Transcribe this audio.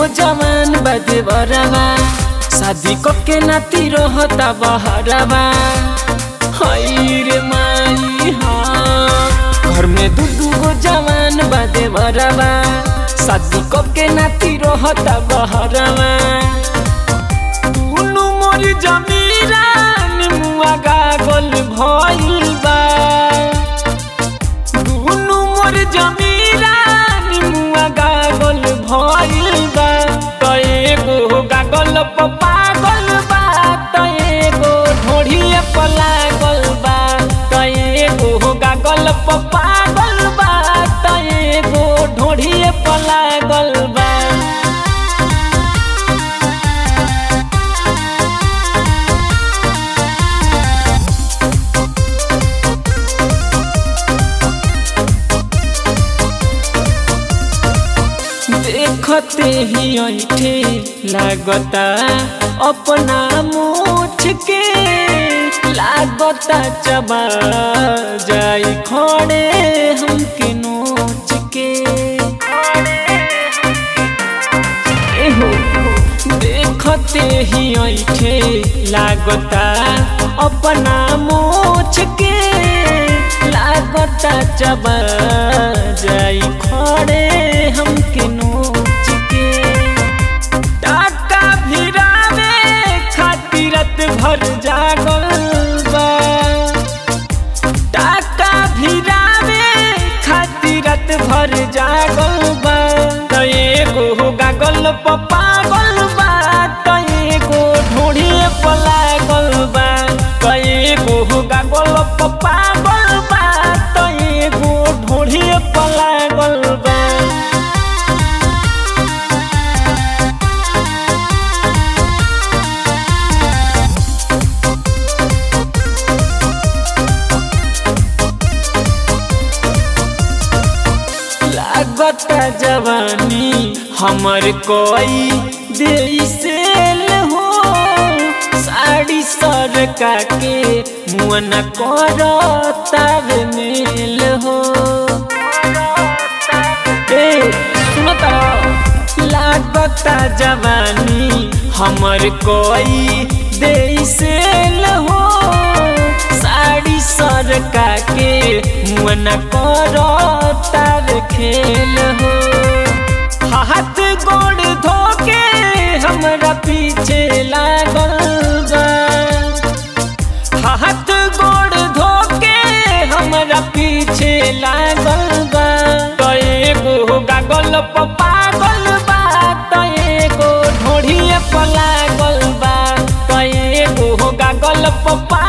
जवान बदे बरवा शादी को के नाती रहता बहरवा हई रे माई हाँ घर में दू दू गो जवान बदे बरवा शादी को के नाती रहता बहरवा दुनु मोर जमीरा निमुआ गागल भइल बा दुनु मोर जमीरा निमुआ गागल भइल बा त एगो गागल प पागल बा त एगो ढोढ़िए प लागल बा त एगो गागल प पागल बा त एगो ढोढ़िए प लागल बा देखते ही ऐठे लागता अपना मुठ के लागता चबा जाई खड़े हमके नोच के एहो देखते ही ऐठे लागता अपना मोछ के लागता चबा जाई खड़े हमके नोच के टाका भिरावे खातिरत भर जागल बा टाका भिरावे खातिरत भर जागल बा त एगो गागल प पागल बा त एगो ढोढ़िए प लागल बा त एगो गागल प पागल बा त एगो ढोढ़िए प लागल बा लागता जवानी हमर कोई देसेल हो साड़ी सरका के मुअन कर तावे मेल हो ए सुनता लागता जवानी हमर कोई देसेल हो साड़ी सरका के मुअन कर तार खेल हो हाथ गोड़ धोके हमरा पीछे लागल बा हाथ गोड़ धोके हमरा पीछे लागल बा त एगो गागल प पागल बा त एगो ढोढ़िए प लागल बा त एगो गागल प